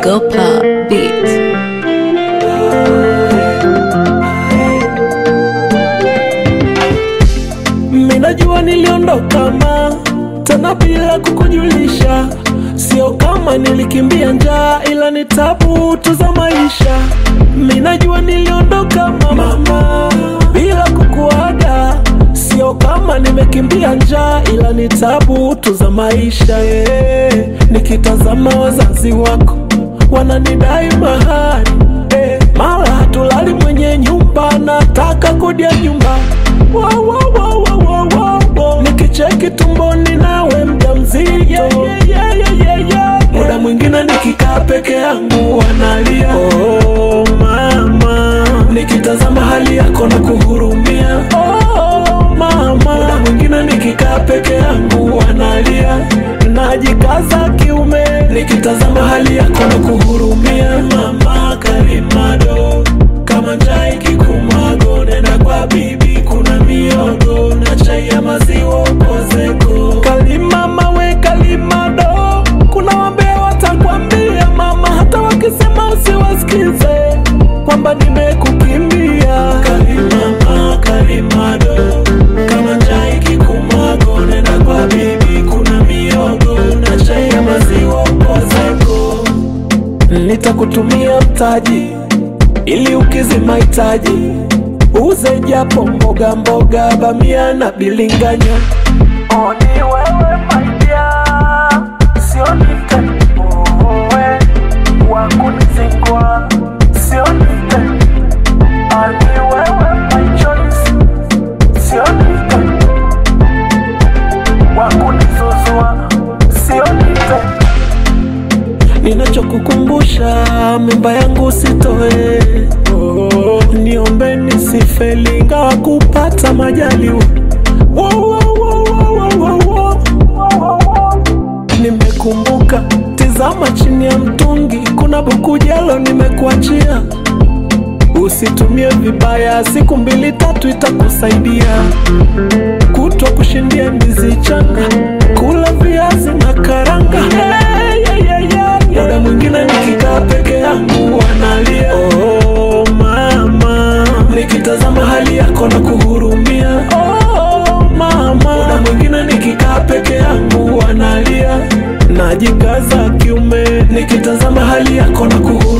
Ogopa Beats. Minajua niliondoka ma tena bila kukujulisha, sio kama nilikimbia njaa, ila ni tabu tu za maisha. Minajua niliondoka mama bila kukuaga, sio kama nimekimbia njaa, ila ni tabu tu za maisha yeah. Nikitazama wazazi wako wananidai mahari eh, mara hatulali mwenye nyumba, nataka kodi ya nyumba Wow, wow, wow, wow, wow, wow, wow. Nikicheki tumboni nawe mjamzito yeah, yeah, yeah, yeah, yeah, yeah. Muda mwingine nikikaa peke yangu wanalia oh, mama nikitazama hali yako na kuhurumia oh, mama muda mwingine nikikaa peke yangu wanalia najikaza kiume nikitazama hali yako na kuhurumia mama karimado kama njaa ikikumago nenda kwa bibi kuna miogo na chai ya maziwa ukozeko kalima mawe kalimado kuna wambea watakwambia mama hata wakisema usiwasikize kwamba nimekukimbia kalimama kalimado kama njaa ikikumago nenda kwa bibi kuna miogo na chai ya maziwa ukozeko nitakutumia mtaji ili ukizi mahitaji uze japo mboga mboga bamia na bilinganya oni wewe maidia sio nitaniue wakunizingwa sio nitani ani wewe my choice sio nitani wakunizuzua sio nitani ninachokukumbusha mimba yangu sitoe oh, niombe nisifeli ingawa kupata majaliwa Wo, wo, wo, wo, wo, wo, wo. nimekumbuka tizama chini ya mtungi kuna buku jelo nimekuachia usitumie vibaya siku mbili tatu itakusaidia kutwa kushindia ndizi changa kula viazi na karanga hey, yeah, yeah, yeah, yeah. muda mwingine nikikaa peke yangu wanalia oh, mama nikitazama hali yako na kuhurumia oh, mama muda mwingine nikikaa peke yangu wanalia najikaza kiume nikitazama hali yako na kuhurumia